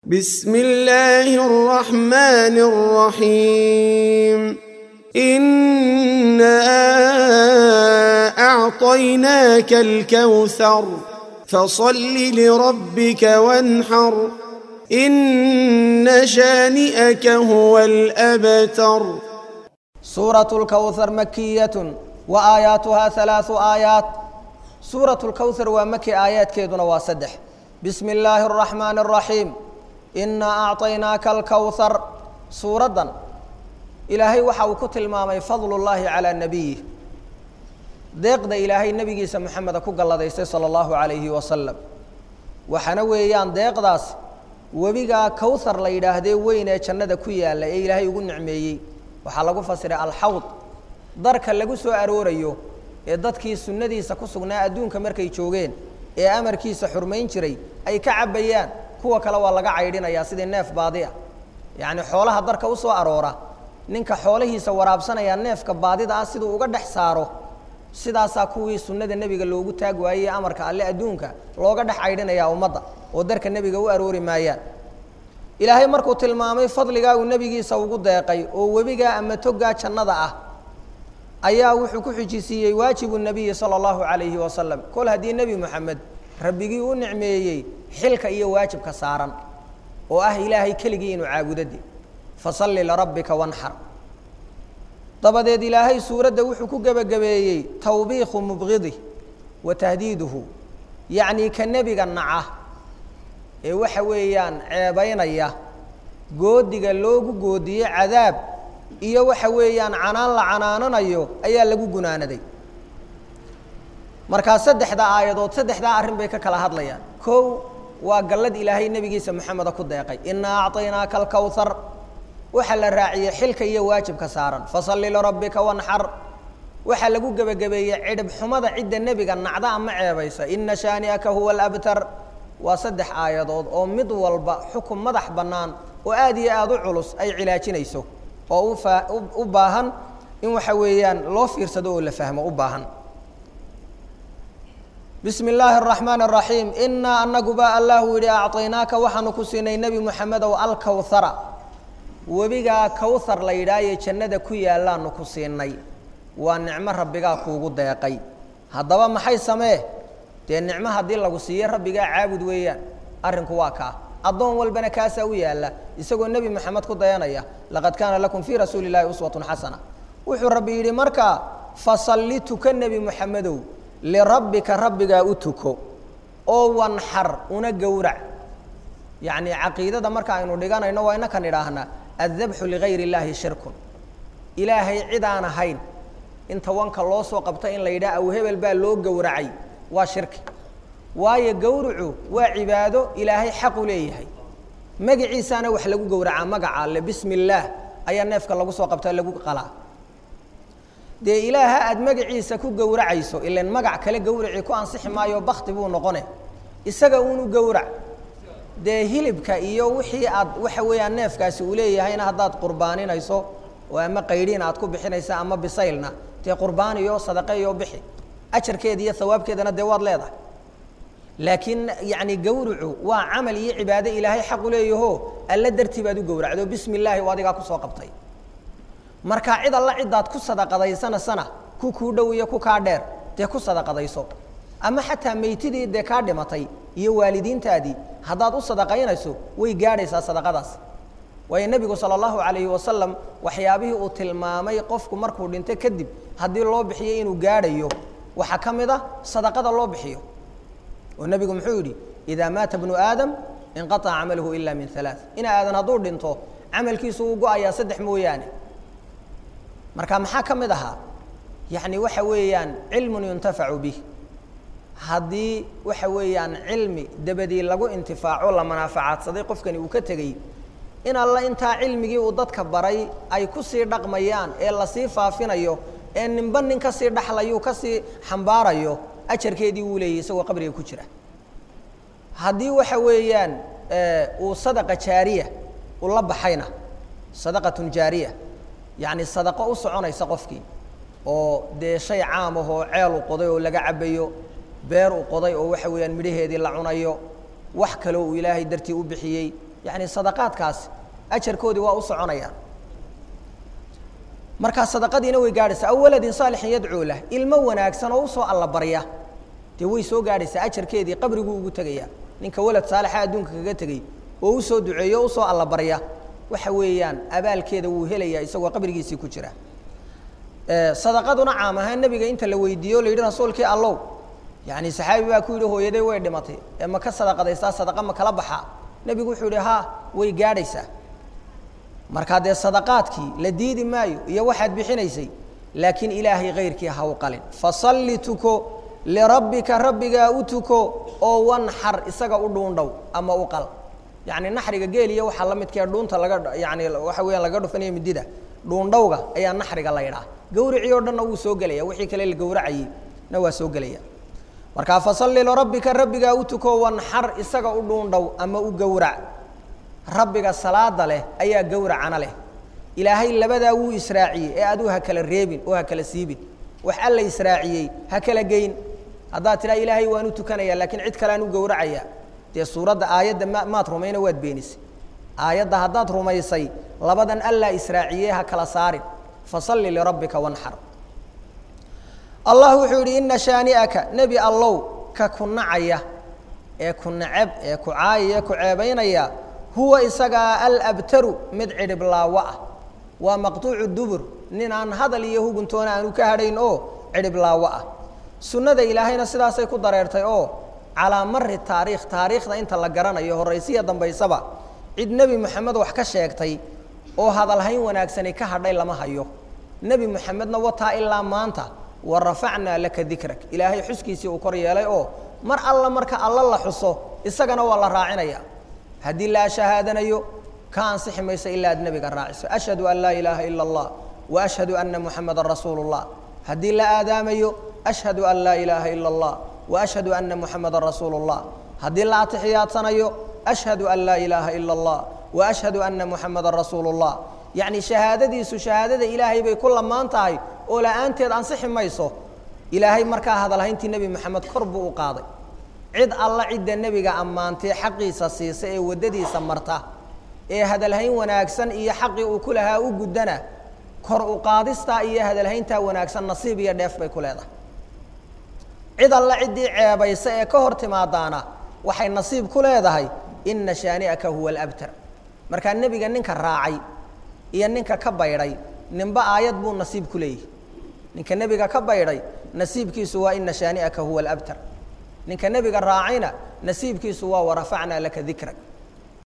بسم الله الرحمن الرحيم إنا أعطيناك الكوثر فصل لربك وانحر إن شانئك هو الأبتر سورة الكوثر مكية وآياتها ثلاث آيات سورة الكوثر ومكي آيات كيدنا واسدح بسم الله الرحمن الرحيم إنا أعطيناك الكوثر سورة إلهي وحاو كتل مامي فضل الله على نبيه deeqda ilaahay nebigiisa moxameda ku galladaystay sala allahu calayhi wasalam waxaana weeyaan deeqdaas webigaa kowthar la yidhaahdee weyn ee jannada ku yaalla ee ilaahay ugu nicmeeyey waxaa lagu fasiray alxawd darka lagu soo aroorayo ee dadkii sunnadiisa ku sugnaa adduunka markay joogeen ee amarkiisa xurmayn jiray ay ka cabbayaan kuwa kale waa laga caydhinayaa sidii neef baadi ah yacni xoolaha darka u soo aroora ninka xoolahiisa waraabsanaya neefka baadida ah siduu uga dhex saaro sidaasaa kuwii sunnada nebiga loogu taag waayey amarka alle adduunka looga dhex caydhinayaa ummadda oo darka nebiga u aroori maayaan ilaahay markuu tilmaamay fadligaa uu nebigiisa ugu deeqay oo webigaa ama togaa jannada ah ayaa wuxuu ku xijisiiyey waajibu nebiyi sala allahu calayhi wasalam kol haddii nebi moxamed rabbigii u nicmeeyey xilka iyo waajibka saaran oo ah ilaahay keligii inuu caabudade fasalli lirabbika wanxar dabadeed ilaahay suuradda wuxuu ku gebagabeeyey tawbiikhu mubqidi wa tahdiiduhu yacnii ka nebiga naca ee waxa weeyaan ceebaynaya goodiga loogu goodiye cadaab iyo waxa weeyaan canaan la canaananayo ayaa lagu gunaanaday markaa saddexdaa aayadood saddexdaa arrin bay ka kala hadlayaan kow waa gallad ilaahay nebigiisa moxameda ku deeqay inaa acطaynaaka alkowhar waxaa la raaciyey xilka iyo waajibka saaran fasalli lirabbika wanxar waxaa lagu gebagabeeyey cidhib xumada cidda nebiga nacda ama ceebaysa ina shaani'aka huwa alabtar waa saddex aayadood oo mid walba xukun madax bannaan oo aad iyo aada u culus ay cilaajinayso oo ufa u baahan in waxa weeyaan loo fiirsado oo la fahmo u baahan bismi illaahi araxmaan araxiim inaa anaguba allahu yihi acطaynaaka waxaanu ku siinay nebi moxamedow alkowhara webigaa kowthar la yidhaahaye jannada ku yaallaanu ku siinay waa nicmo rabbigaa kuugu deeqay haddaba maxay samee dee nicmo haddii lagu siiye rabbigaa caabud weeyaan arrinku waa kaa addoon walbana kaasaa u yaalla isagoo nebi moxamed ku dayanaya laqad kaana lakum fii rasuuli illahi uswatun xasana wuxuu rabbi yidhi markaa fasalli tuka nebi moxamedow lirabbika rabbigaa u tuko oo wanxar una gowrac yacni caqiidada marka aynu dhiganayno waa inakan idhaahnaa addabxu ligayr illaahi shirkun ilaahay cid aan ahayn inta wanka loo soo qabta in la yidhaha aw hebel baa loo gowracay waa shirki waayo gowracu waa cibaado ilaahay xaqu leeyahay magaciisaana wax lagu gowracaa magaca alle bismi illaah ayaa neefka lagu soo qabtaa lagu qalaa dee ilaaha aada magaciisa ku gowracayso ilan magac kale gowracii ku ansixi maayo bakti buu noqone isaga uunu gowrac dee hilibka iyo wixii aad waxa weeyaan neefkaasi uu leeyahayna haddaad qurbaaninayso oo ama qaydhiin aad ku bixinaysa ama bisaylna dee qurbaaniyo sadaqeeyo bixi ajarkeeda iyo hawaabkeedana dee waad leedahay laakiin yacni gowracu waa camal iyo cibaado ilaahay xaqu leeyaho alla dartii baad u gowracdo bismi illaahi oo adigaa kusoo qabtay marka cid alla ciddaad ku sadaqadaysanasana ku kuu dhow iyo ku kaa dheer dee ku sadaqadayso ama xataa meytidii dee kaa dhimatay iyo waalidiintaadii haddaad u sadaqaynayso way gaadhaysaa sadaqadaas waayo nebigu sala allahu calayhi wasalam waxyaabihii uu tilmaamay qofku markuu dhinto kadib haddii loo bixiyo inuu gaadhayo waxaa ka mid ah sadaqada loo bixiyo oo nebigu muxuu yidhi idaa maata bnu aadam inqaطaca camaluhu ila min alaa ina aadan hadduu dhinto camalkiisu uu go-ayaa saddex mooyaane marka maxaa ka mid ahaa yacni waxa weeyaan cilmun yuntafacu bih haddii waxa weeyaan cilmi dabadii lagu intifaaco la manaafacaadsaday qofkani uu ka tegey in alla intaa cilmigii uu dadka baray ay kusii dhaqmayaan ee lasii faafinayo ee ninba nin kasii dhaxlayuu kasii xambaarayo ajarkeedii wuu leeyay isagoo qabriga ku jira haddii waxa weeyaan uu sadaqa jaariya u la baxayna sadaqatun jaariya yacni sadaqo u soconaysa qofkii oo dee shay caam ah oo ceel u qoday oo laga cabayo beer u qoday oo waxa weeyaan midhaheedii la cunayo wax kaloo uu ilaahay dartii u bixiyey yacni sadaqaadkaasi ajarkoodii waa u soconayaan markaa sadaqadiina way gaadhaysaa aw waladin saalixin yadcuu lah ilmo wanaagsan oo usoo alla barya dee way soo gaadhaysaa ajarkeedii qabriguu ugu tegayaa ninka walad saalixa adduunka kaga tegey oo usoo duceeyo o usoo alla barya waxa weeyaan abaalkeeda wuu helayaa isagoo qabrigiisii ku jira sadaqaduna caam ahaan nebiga inta la weydiiyo o la yidhi rasuulkii allow yacni saxaabi baa ku yidhi hooyaday way dhimatay ee ma ka sadaqadaysaa sadaqa ma kala baxaa nebigu wuxuu yidhi haa way gaadhaysaa markaa dee sadaqaadkii la diidi maayo iyo waxaad bixinaysay laakiin ilaahay kayrkii ha u qalin fasalli tuko lirabbika rabbigaa u tuko oo wanxar isaga u dhuundhow ama u qal yacni naxriga geel iyo waxaa la midkee dhuunta laga yani waxa weeyaan laga dhufanaya midida dhuundhowga ayaa naxriga la ydhaha gawricii oo dhanna wuu soo gelaya wixii kale la gawracayey na waa soo gelaya markaa fasalli lirabbika rabbigaa u tuko wanxar isaga u dhuundhow ama u gowrac rabbiga salaada leh ayaa gowracana leh ilaahay labadaa wuu israaciyey ee aduu ha kala reebin oo ha kala siibin wax alla israaciyey ha kala geyn haddaad tidhaha ilaahay waan u tukanaya laakiin cid kalean u gowracaya dee suuradda aayadda ma maad rumayna waad beenisay aayadda haddaad rumaysay labadan allaa israaciyey ha kala saarin fasalli lirabbika wanxar allah wuxuu yidhi ina shaani'aka nebi allow ka ku nacaya ee ku nacab ee ku caayaya ku ceebaynaya huwa isagaa alabtaru mid cidhib laawo ah waa maqtuucu dubur nin aan hadal iyo huguntoona aanu ka hadhayn oo cidhib laawo ah sunnada ilaahayna sidaasay ku dareertay oo calaa mari taariikh taariikhda inta la garanayo horaysiya dambaysaba cid nebi moxamed wax ka sheegtay oo hadalhayn wanaagsani ka hadhay lama hayo nebi moxamedna wataa ilaa maanta wa rafacnaa laka dikrak ilaahay xuskiisii uu kor yeelay oo mar alla marka alla la xuso isagana waa la raacinaya haddii la shahaadanayo ka ansixi mayso ilaa ad nebiga raaciso ashhadu an laa ilaaha ila allah wa ashhadu ana muxamadan rasuulu اllah haddii la aadaamayo ashhadu an laa ilaaha ila اllah wa ashhadu ana muxamadan rasuulu اllah haddii la atixiyaadsanayo ashhadu an laa ilaaha ila اllah wa ashhadu ana muxamadan rasuulu اllah yacni shahaadadiisu shahaadada ilaahay bay ku lamaan tahay oo la-aanteed ansixi mayso ilaahay markaa hadalhayntii nebi moxamed kor buu u qaaday cid alla cidda nebiga ammaantee xaqiisa siisa ee waddadiisa marta ee hadalhayn wanaagsan iyo xaqii uu ku lahaa u guddana kor u qaadistaa iyo hadalhayntaa wanaagsan nasiib iyo dheef bay ku leedahay cid alla ciddii ceebaysa ee ka hor timaadaana waxay nasiib ku leedahay ina shaani'aka huwa alabtar markaa nebiga ninka raacay iyo ninka ka baydhay ninba aayad buu nasiib ku leeyahy ninka nebiga ka baydhay nasiibkiisu waa ina shaani'aka huwa alabtar ninka nebiga raacayna nasiibkiisu waa warafacnaa laka dikrak